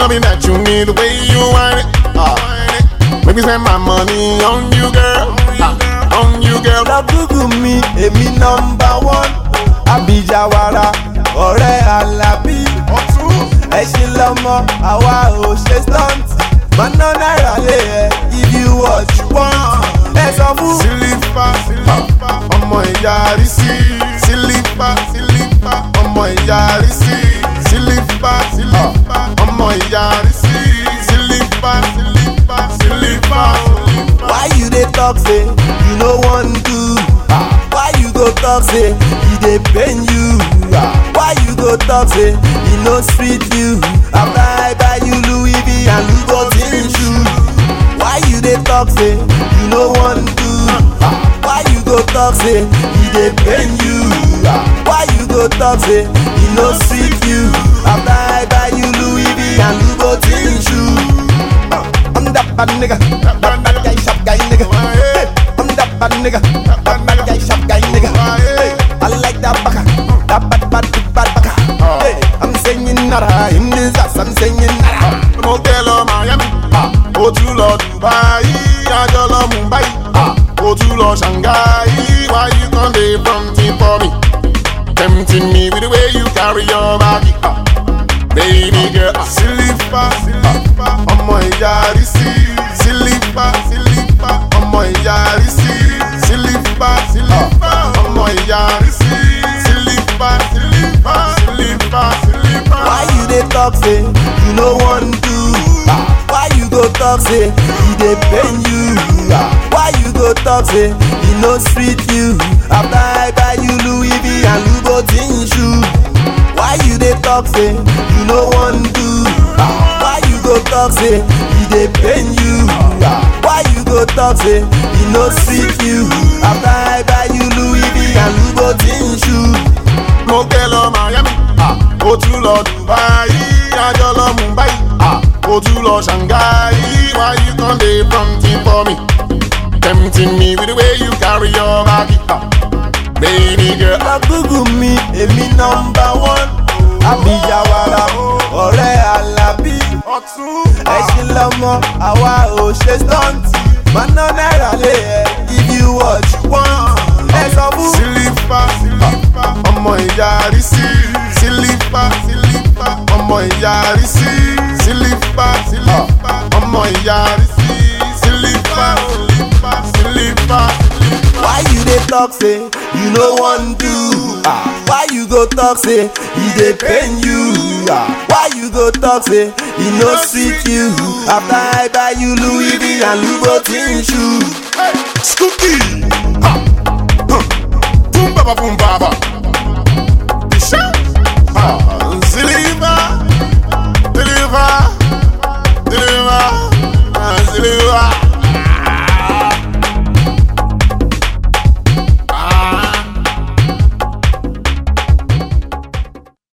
love it that you need the way you want it. Ah. Make me spend my money on you, girl. Ah. On you, girl. lọ gúgù mi èmi nọmba one abijawara ọ̀rẹ́ alábí ẹṣin lọmọ àwa ò ṣe stunt mọ́nà náírà lè ẹ̀ give you what you want ẹ sọ fún. sílífà sílífà ọmọ ìyá àrísí sílífà sílífà ọmọ ìyá àrísí sílífà sílífà ọmọ ìyá àrísí sílífà sílífà sílífà sílífà. why you dey talk say you no wan do Ah, why you go talk say e dey pain you Ah, why you go talk say e no sweet you after i buy you louis v and louboutin shoe why you dey talk say you no wan do Ah, why you go talk say e dey pain you Ah, why you go talk say e no sweet you after i buy you louis v and louboutin shoe. Ah, I'm that bad nigga, that bad guy, sharp guy nigga. Hey, I'm that bad nigga, that bad guy, sharp guy nigga. Hey, I like that baka, that bad bad big bad baka. Hey, I'm saying nada in this ass, I'm saying nada. mo tẹ lọ miami ó tún lọ dubai àjọ lọ mumbai ó tún lọ shanghai why you come dey fronting for me tempting me with the way you carry your body. Ah. Baby girl, sílífà sílífà ọmọ ìyá àrísí sílífà sílífà ọmọ ìyá àrísí sílífà sílífà ọmọ ìyá àrísí sílífà sílífà sílífà sílífà. Why you dey talk say you no wan do? Ah, Why you go talk say e dey pain you? Ah, Why you go talk say e no sweet you? After I buy you Louis V and Louboutin shoe. Why you dey talk say you no wan do? Ah, Why you go talk say e dey pain you? Ah, Why you go talk say e no sweet you? After I buy you Louis V and Louboutin shoe. mo kẹ́ lọ miami ó tún lọ dubai àjọ lọ mumbai ó tún lọ shanghai why you come dey fronting for me tempting me with the way you carry your body ah. baby girl. lọ gúgù mi èmi nọmba one abijawara ọ̀rẹ́ alábí ọ̀tún ẹṣin lọmọ àwa ò ṣe stunt mọ́nà náírà lè ẹ̀ give you what you want ẹ sọ fún. sílífà sílífà ọmọ ìyá àrísí sílífà sílífà ọmọ ìyá àrísí sílífà sílífà ọmọ ìyá àrísí sílífà sílífà sílífà sílífà. why you dey talk say you no wan do ah why you go talk say e dey pain you ah why you go talk say e no sweet you after i buy you louis v and louboutin shoe. Hey, Scooby! Ha! Huh. Boom baba boom baba.